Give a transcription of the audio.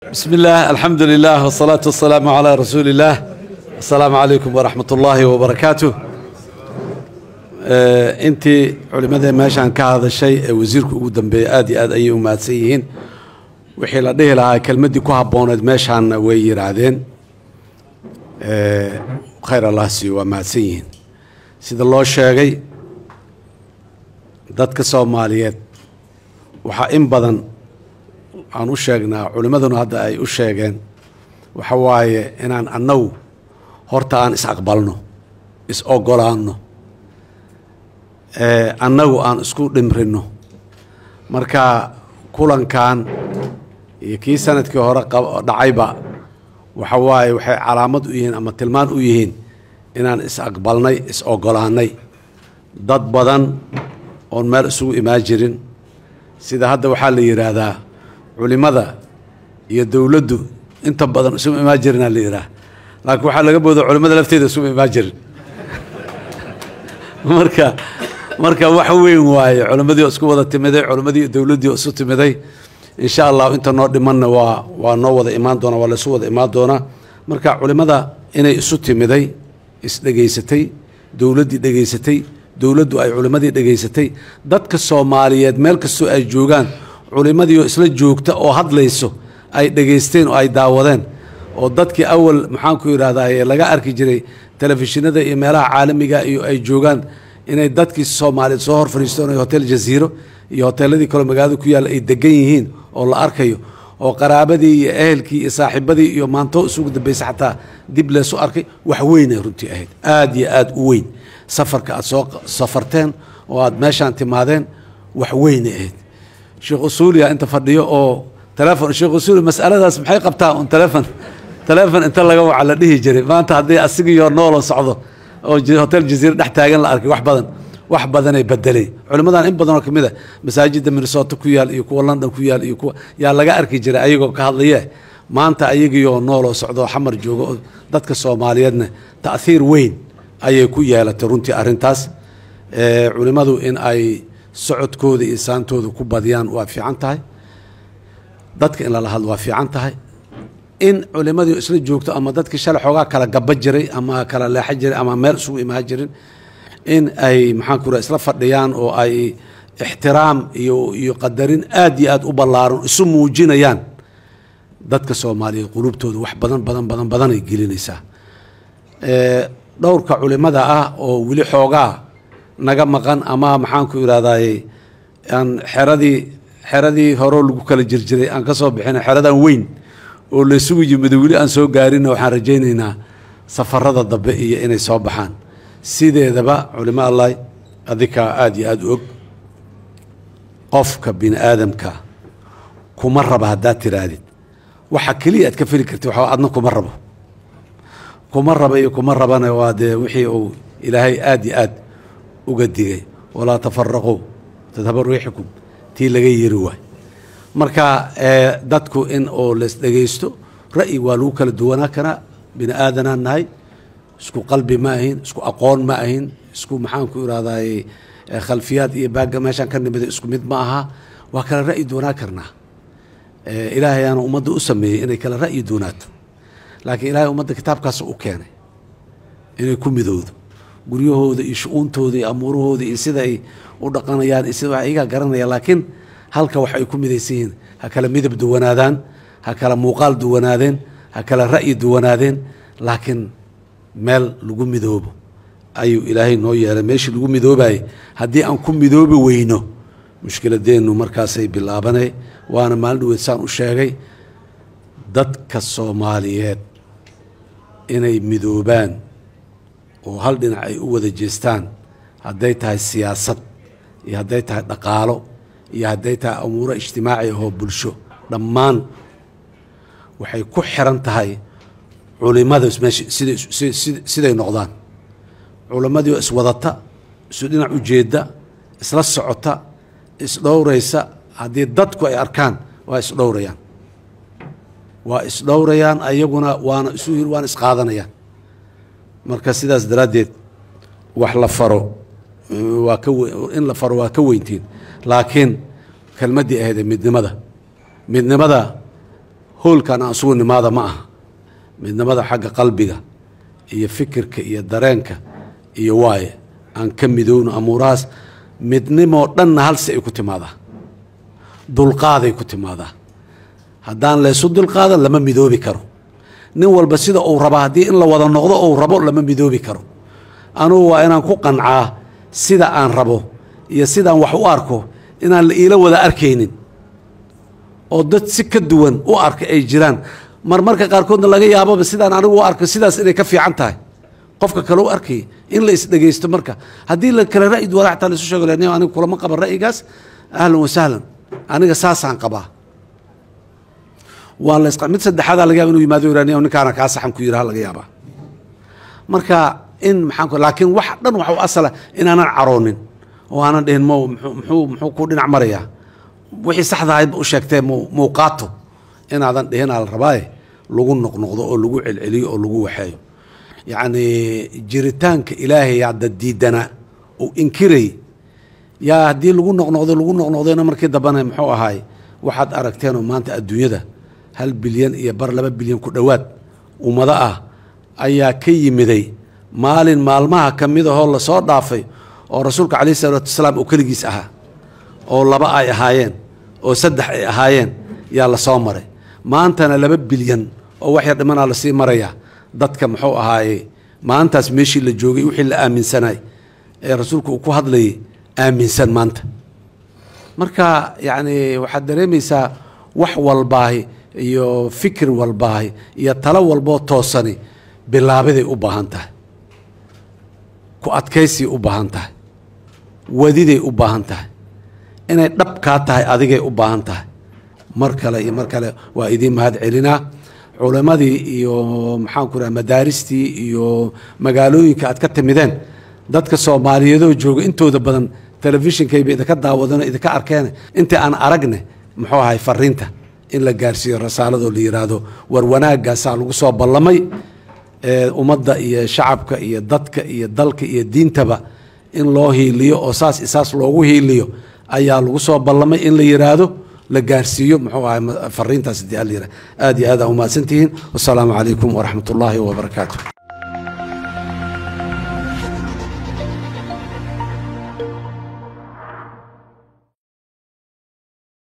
بسم الله الحمد لله والصلاة والسلام على رسول الله السلام عليكم ورحمة الله وبركاته intii culimadee meeshaan ka hadashay ee wasiirku ugu dambeeyey aad iyo aad ayay u mahadsan yihiin wixii la dhihi lahaa kelmaddii ku habbooneed meeshaanna way yidhaahdeen khayr allah siiyo waa mahadsan yihiin sida loo sheegay dadka soomaaliyeed waxaa in badan aan u sheegnaa culimmaduna hadda ay u sheegeen waxa waaye inaan annagu horta aan is-aqbalno is-ogolaanno annagu aan isku dhimrino marka kulankan iyo kii sanadkii hore dhacayba waxa waaye waxay calaamad u yihiin ama tilmaan u yihiin inaan is-aqbalnay is-ogolaannay dad badan oon meel isugu imaan jirin sida hadda waxaa la yidhaahdaa culimada iyo dowladdu inta badan isuma imaan jirinaa la yidhaah laakiin waxaa laga booda culimada lafteeda isuma imaan jirin marka marka wax weyn waaye culimmadii oo isku wada timiday culimmadii iyo dowladdii oo isu timiday insha allahu inta noo dhimanna waa waa noo wada imaan doonaa waa laysu wada imaan doonaa marka culimmada inay isu timiday isdhegaysatay dowladdii dhegaysatay dowladdu ay culimmadii dhegaysatay dadka soomaaliyeed meel kastoo ay joogaan culimmadii oo isla joogta oo hadlayso ay dhegaysteen oo ay daawadeen oo dadkii awal maxaanku yidhahdaa laga arki jiray telefishinada iyo meelaha caalamiga iyo ay joogaan inay dadkii soomaaliyeed soo hor fadhiistoon hotel jaziiro iyo hoteeladii kaloo magaalada ku yaalla ay degan yihiin oo la arkayo oo qaraabadii iyo ehelkii iyo saaxiibadii iyo maanto isugu dambaysa xataa dib leesu arkay wax weynay runtii ahayd aad iyo aad u weyn safarka aad soo safarteen oo aad meeshaan timaadeen wax weynay ahayd sheekh usuuliya inta fadhiyo oo telefon sheekh usuuli masaladaas maxay qabtaa un telefon telefon inta laga waca la dhihi jiray maanta haddii asigiioo nooloo socdo oo hotel jaziira dhex taagan la arkay wax badan wax badanay bedelay culimmadan in badanoo ka mid a masaajidda minnesota ku yaal iyo kuwa london ku yaal iyo kuwa yaa laga arki jiray ayagoo ka hadlaye maanta ayagiioo nooloo socdo oo xamar joogo oo dadka soomaaliyeedna ta'hiir weyn ayay ku yeelatay runtii arrintaas culimmadu in ay socodkooda iyo saantooda ku badiyaan waa fiican tahay dadka in lala hadlo waa fiican tahay in culimadii isla joogto ama dadkii shalay xoogaa kala gaba jiray ama kala leexa jiray ama meel isugu imaan jirin in ay maxaan ku isla fadhiyaan oo ay ixtiraam iyo iyo qadarin aad iyo aad u ballaaran isu muujinayaan dadka soomaaliyeed qulubtooda wax badan badan badan badanay gelinaysaa dhowrka culimada ah oo weli xoogaa naga maqan ama maxaanku idhahdaye aan xeradii xeradii horeo lagu kala jirjiray aan ka soo bixina xeradan weyn oo laysugu yimid weli aan soo gaarinna waxaan rajaynaynaa safarada dambe iyo inay soo baxaan sideedaba culimo allah adikaa aada iyo aada u og qofka bini aadamka kuma raba haddaad tihaahdid waxa keliya aad ka feli kartid waxa adna kuma rabo kuma raba iyo kuma rabana waa dee wixii uu ilaahay aada iyo aad uga digay walaa tafaraquu tadhaba riixukum tii laga yiri waay marka dadku in oo las dhegaysto ra'yi waa lagu kala duwanaa karaa bini aadanaan nahay isku qalbi ma ahin isku aqoon ma ahin isku maxaanku irahdaye khalfiyaad iyo baagga meeshaan ka nimida isku mid ma aha waa kala ra'yi duwanaa karnaa ilaahay aana ummadda u sameeyey inay kala ra'yi duwanaato laakiin ilaahay ummadda kitaabkaas u keenay inay ku midowdo guryahooda iyo shu-uuntooda iyo amuurahooda iyo sida ay u dhaqanayaan iyo sida iyagaa garanaya laakiin halka wax ay ku midaysan yihiin ha kala midab duwanaadaan ha kala muuqaal duwanaadeen ha kala ra'yi duwanaadeen laakiin meel lagu midoobo ayuu ilaahay noo yeelay meeshii lagu midoobayay haddii aan ku midoobi weyno mushkiladeennu markaasay bilaabanay waana maalin dhaweed saan u sheegay dadka soomaaliyeed inay midoobaan oo hal dhinac ay u wada jeestaan hadday tahay siyaasad iyo hadday tahay dhaqaalo iyo hadday tahay amuuro ijtimaaci ahoo bulsho dhammaan waxay ku xiran tahay culimada meesha siday siday noqdaan culimmadii oo iswadata isu dhinac ujeedda isla socota isdhowraysa haddii dadku ay arkaan waa isdhowrayaan waa isdhowrayaan ayaguna waana isu waana isqaadanayaan marka sidaas daraaddeed wax la faro waa ka in la faro waa ka weyntiin laakiin kelmaddii ahayd midnimada midnimada hoolkan aan isugu nimaada ma aha midnimada xagga qalbiga iyo fikirka iyo dareenka iyo waaye aan ka midowno amuurahaas midnimoo dhanna halsi ay ku timaadaa dulqaaday ku timaadaa haddaan laysu dulqaadan lama midoobi karo nin walba sida uu raba haddii in la wada noqdo uu rabo lama midoobi karo anugu waa inaan ku qancaa sida aan rabo iyo sidaan wax u arko inaan la iila wada arkaynin oo dad si ka duwan u arka ay jiraan marmarka qaarkoodna laga yaababa sidaan anigu u arko sidaas inay ka fiican tahay qofka kale u arkaya in la isdhegaysto marka haddii la kale ra'yi duwana xataa laisu sheego lani aniga kulama qaban ra'yigaas ahlan wasahlan aniga saasaan qabaa waa la mid saddexaadaa laga yaba inu yimaado iraniya ninkaana kaa saxan ku yiraha laga yaabaa marka in maxaan ku laakiin wax dhan waxa u asala inaanan caroonin oo aanan dhihin mo muxuu muxuu ku dhinac marayaa wixii saxda ahayd u sheegtee mu muu qaato inaadan dhihinaa la rabaaye lagu noqnoqdo oo lagu celceliyo oo lagu waxeeyo yacni jiritaanka ilaahay hadda diidana uu inkiray yaa haddii lagu noqnoqdo lagu noqnoqdayna markii dambena muxuu ahaay waxaad aragteenoo maanta adduunyada hal bilyan iyo bar laba bilyan ku dhowaad ummado ah ayaa ka yimiday maalin maalmaha ka mid ahoo lasoo dhaafay oo rasuulka calayhi salaatu wasalaam oo keligiis ahaa oo laba ay ahaayeen oo saddex ay ahaayeen yaa la soo maray maantana laba bilyan oo wax yar dhimanaa lasii marayaa dadka muxuu ahaaye maalintaas meeshii la joogay wixii la aaminsanay ee rasuulku uu ku hadlayay aaminsan maanta marka yacni waxaad dareemaysaa wax walbaahi iyo fikir walbaahi iyo talo walboo toosani bilaabiday u baahan tahay ku adkaysay u baahan tahay wadiday u baahan tahay inay dhab kaa tahay adigay u baahan tahay mar kale iyo mar kale waa idiin mahad celinaa culimmadii iyo maxaanku raha madaaristii iyo magaalooyinka aad ka timideen dadka soomaaliyeedoo jooga intooda badan telefishinkayba idinka daawadano idinka arkeen intii aan aragne muxuu ahay fariinta in la gaarsiiyo rasaaladoo la yidhaahdo war wanaagaasaa lagu soo ballamay ummadda iyo shacabka iyo dadka iyo dalka iyo diintaba in loo hiiliyo oo saas isaas loogu hiiliyo ayaa lagu soo ballamay in la yidhaahdo la gaarsiiyo muxuu ahay fariintaas hadii ala yidhah aad iyo aad aa umahadsantihiin wasalaamu calaykum waraxmat ullaahi wabarakaatu